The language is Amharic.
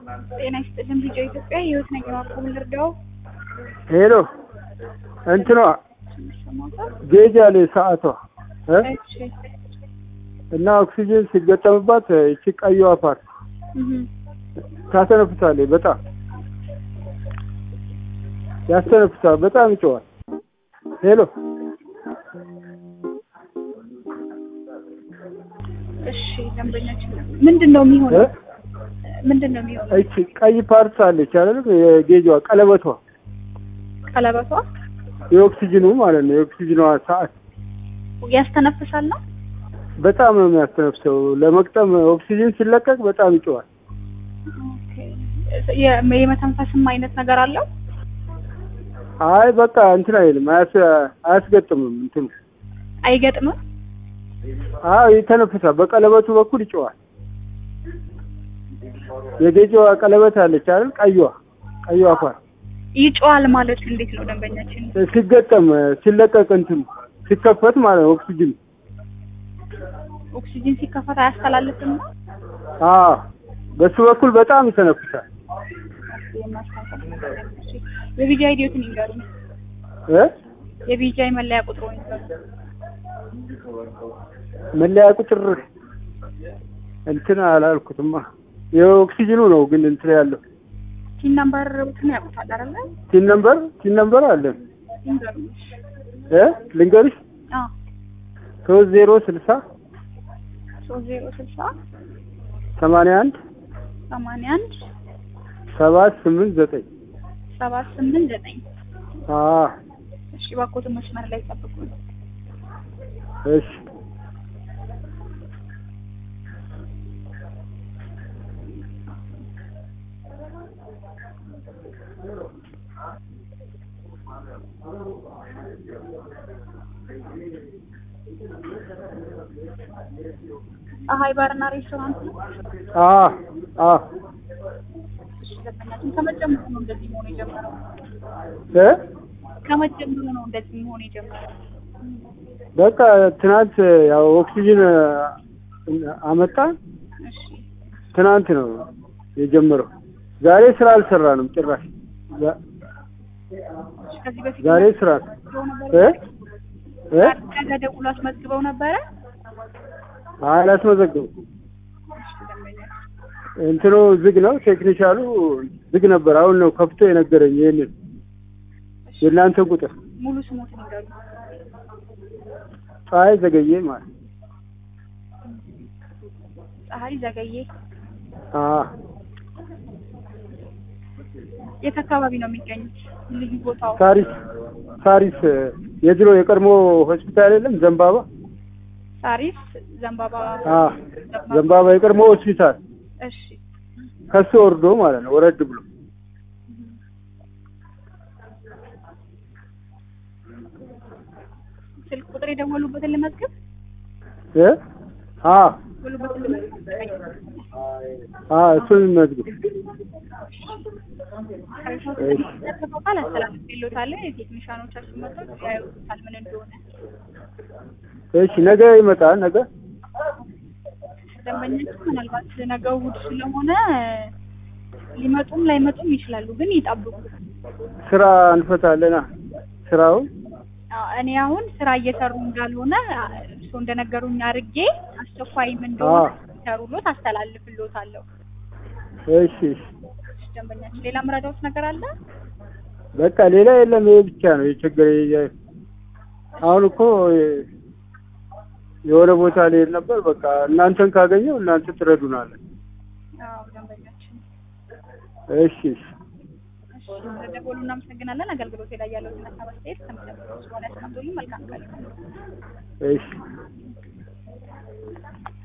ጤና ይስጥልን ልጆ ኢትዮጵያ ህይወት ነኝ እባክዎ ምን ልርዳዎ? ሄሎ እንትኗ ይሰማዎታል? ጌጅ አለ ሰዓቷ እ እሺ እና ኦክሲጅን ሲገጠምባት እቺ ቀይዋ ፓርት እህ ታተነፍሳለች። በጣም ያስተነፍሳል። በጣም ይጮዋል። ሄሎ እሺ ደንበኛችን ምንድን ነው እ የሚሆነው? ምንድን ነው የሚሆነው? እቺ ቀይ ፓርት አለች አይደል? የጌጇ ቀለበቷ ቀለበቷ የኦክሲጅኑ ማለት ነው። የኦክሲጅኗ ሰዓት ያስተነፍሳል ነው? በጣም ነው የሚያስተነፍሰው። ለመቅጠም ኦክሲጅን ሲለቀቅ በጣም ይጮዋል። ኦኬ የ- የመተንፈስም አይነት ነገር አለው? አይ በቃ እንትን አይልም፣ አያስ- አያስገጥምም እንትኑ አይገጥምም? አዎ ይተነፍሳል። በቀለበቱ በኩል ይጮዋል። የጌጅዋ ቀለበት አለች አይደል? ቀይዋ ቀይዋ ፓርት ይጮዋል ማለት እንዴት ነው ደንበኛችን? ሲገጠም ሲለቀቅ እንትኑ ሲከፈት ማለት ነው ኦክሲጅን ኦክሲጅን ሲከፈት አያስተላልፍም ነው? አዎ በሱ በኩል በጣም ይተነፍሳል የማስተንፈስ ነገር ነው። እሺ የቢጂአይ ዲዮትን ይንገሩኝ። እ የቢጂአይ መለያ ቁጥሩን ይንገሩኝ። መለያ ቁጥር እንትን አላልኩትማ የኦክሲጅኑ ነው ግን እንትን ያለው ቲን ነምበር እንትን ያውቁታል አይደለ? ቲን ነምበር ቲን ነምበር አለን ይንገሩኝ። እ ልንገርሽ አዎ ሶስት ዜሮ ስልሳ ሶስት ዜሮ ስልሳ ሰማንያ አንድ ሰማንያ አንድ ሰባት ስምንት ዘጠኝ ሰባት ስምንት ዘጠኝ አዎ እሺ እባክዎትን መስመር ላይ ጠብቁኝ። እሺ ፀሐይ ባርና ሬስቶራንት ነው። አዎ አዎ እሺ ደንበኛችን ከመጀመሩ ነው እንደዚህ መሆን የጀመረው? እ ከመጀመሩ ነው እንደዚህ መሆን የጀመረው? በቃ ትናንት ያው ኦክሲጅን አመጣ እሺ ትናንት ነው የጀመረው። ዛሬ ስራ አልሰራንም ጭራሽ። ዛ- እሺ ከዚህ በፊት ዛሬ ስራ አስመዝግበው እ ነበረ? እ ነገ ደውሎ አስመዝግበው ነበረ? አላስመዘገብኩም። እሺ ደንበኛችን እንትኑ ዝግ ነው፣ ቴክኒሻሉ ዝግ ነበር። አሁን ነው ከፍቶ የነገረኝ ይሄንን የእናንተ ቁጥር ሙሉ ስሞትን ይንገሩ። ፀሐይ ዘገየ ማለት ፀሐይ ዘገየ አ የት አካባቢ ነው የሚገኙት? ልዩ ቦታው ሳሪስ ሳሪስ የድሮ የቀድሞ ሆስፒታል የለም ዘንባባ ሳሪስ ዘንባባ አ ዘንባባ የቀድሞ ሆስፒታል እሺ ከሱ ወርዶ ማለት ነው ወረድ ብሎ ስልክ ቁጥር የደወሉበትን ልመዝግብ እ አ ደወሉበትን ልመዝግብ አ እሱን መዝግብ ቃል አስተላልፌልዎታለሁ። የቴክኒሻኖቻችን መጥተው ያዩታል ምን እንደሆነ። እሺ ነገ ይመጣል ነገ ደንበኞቹ ምናልባት ነገ እሑድ ስለሆነ ሊመጡም ላይመጡም ይችላሉ፣ ግን ይጠብቁ። ስራ እንፈታለና ስራውን አዎ፣ እኔ አሁን ስራ እየሰሩ እንዳልሆነ እርስዎ እንደነገሩኝ አድርጌ አስቸኳይም እንደሆነ ሰሩሎት አስተላልፍልዎታለሁ። እሺ እሺ ደንበኛችን ሌላ ምረዳዎት ነገር አለ? በቃ ሌላ የለም። ይሄ ብቻ ነው የቸገረኝ። አሁን እኮ የሆነ ቦታ ልሄድ ነበር። በቃ እናንተን ካገኘው እናንተ ትረዱናለን። አዎ ደንበኛችን እሺ እሺ እሺ፣ ስለደወሉ እናመሰግናለን። አገልግሎት ላይ ያለውን ሀሳብ አስተያየት ከሚጠብቁት በኋላ ያስቀምጡልኝ። መልካም ቀን። እሺ